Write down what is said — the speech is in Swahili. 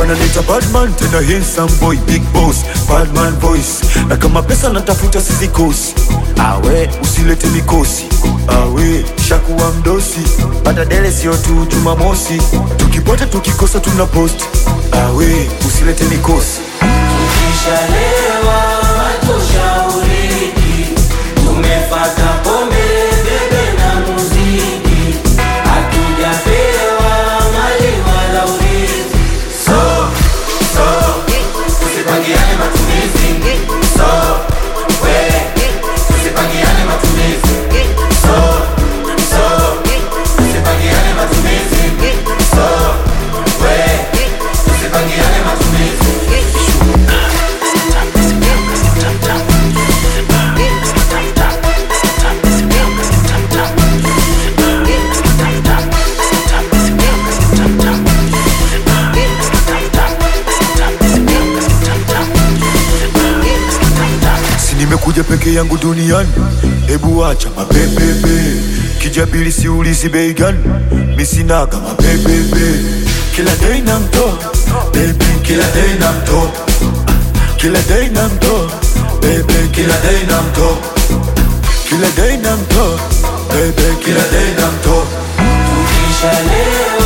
wananiita badman tena handsome boy big boss badman voice na kama pesa natafuta sizikosi awe usilete mikosi awe shakuwa mdosi pata dele sio tu jumamosi tukipata tukikosa tuna post awe usilete mikosi Tukishalewa hatushauriki, tumefata pombe, bebe na muziki, hatujapewa mali wala urithi. So, so, tusipangiane matumizi. So, we, tusipangiane matumizi. So, so, tusipangiane matumizi. So, we, tusipangiane matumizi. si nimekuja peke yangu duniani hebu acha mapepepe kijabili siulizi bei gani misinaga mapepepe kila dei na mtoa bebe kila dei na mtoa kila dei na mtoa bebe kila dei na mtoa kila dei na mtoa bebe kila dei na mtoa Tukishalewa